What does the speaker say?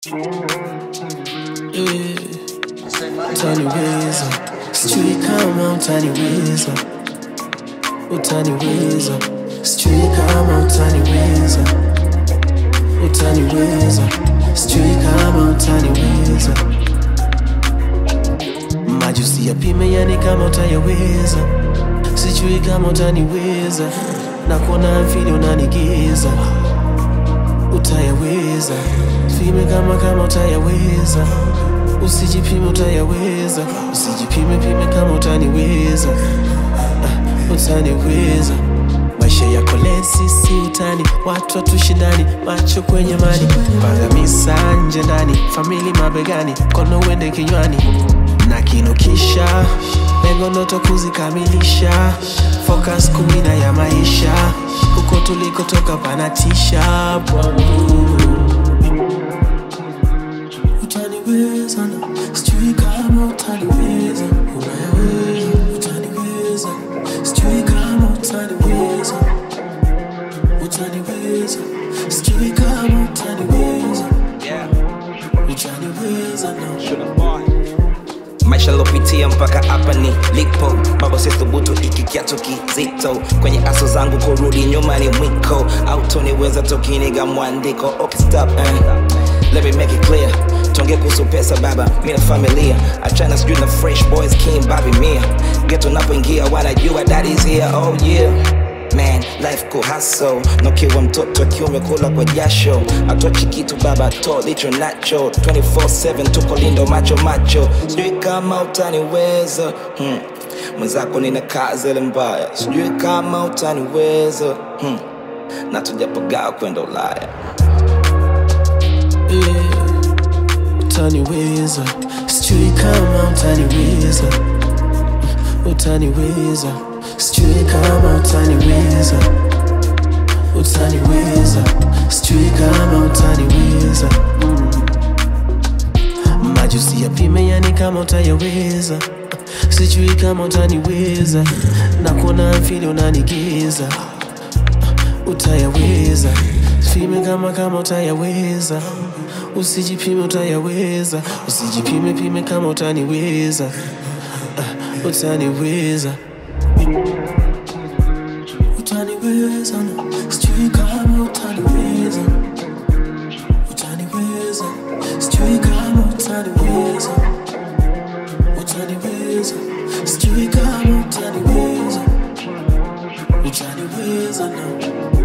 Yeah. Tiny Weasel. Street come on, Tiny Weasel. Oh, Tiny Weasel. Street come on, Tiny Weasel. Oh, Tiny Weasel. Street come on, Tiny Weasel. Majusi yapime yani kama utayaweza, sijui kama utaniweza, na kuona mfili unanigiza, utayaweza, fime kama kama utayaweza, usijipime utayaweza, usijipime pime kama utaniweza, ah, utaniweza maisha yako lesi si utani, watu watushindani, macho kwenye mani, pagamisa nje ndani, famili mabegani, kono uende kinywani na kinukisha, lengo ndoto kuzikamilisha, focus kumina ya maisha, huko tulikotoka panatisha bwangu utaniweza na sijui kama utaniweza, unayaweza, utaniweza, sijui kama utaniweza, utaniweza, sijui kama utaniweza, utaniweza na maisha lopitia mpaka hapa ni lipo baba sithubutu iki kiatu kizito kwenye aso zangu kurudi nyuma ni mwiko autoniweza tokiniga mwandiko okay, stop, eh. Let me make it clear tonge kuhusu pesa baba mi na familia achana sijui na fresh boys king babi mia geto napoingia wanajua that is here oh yeah Man, life ko hustle nokiwa mtoto akiume kula kwa jasho atochi kitu baba to licho nacho 24/7 tuko lindo macho macho sijui kama utaniweza hmm. mwenzako nina kazi ile mbaya sijui kama utaniweza hmm. na tujapogaa kwenda ulaya yeah. utaniweza, sijui kama utaniweza, utaniweza, sijui kama utaniweza, utaniweza, sijui kama utaniweza. Mm. Majusi yapime yani kama utayaweza, sijui kama utaniweza, na kuona mfili unanigiza, utayaweza, fime kama kama utayaweza usijipime utayaweza, usijipime pime kama utaniweza, uh, utaniweza, utaniweza na sijui kama utaniweza, utaniweza, sijui kama utaniweza, utaniweza, sijui kama utaniweza, utaniweza na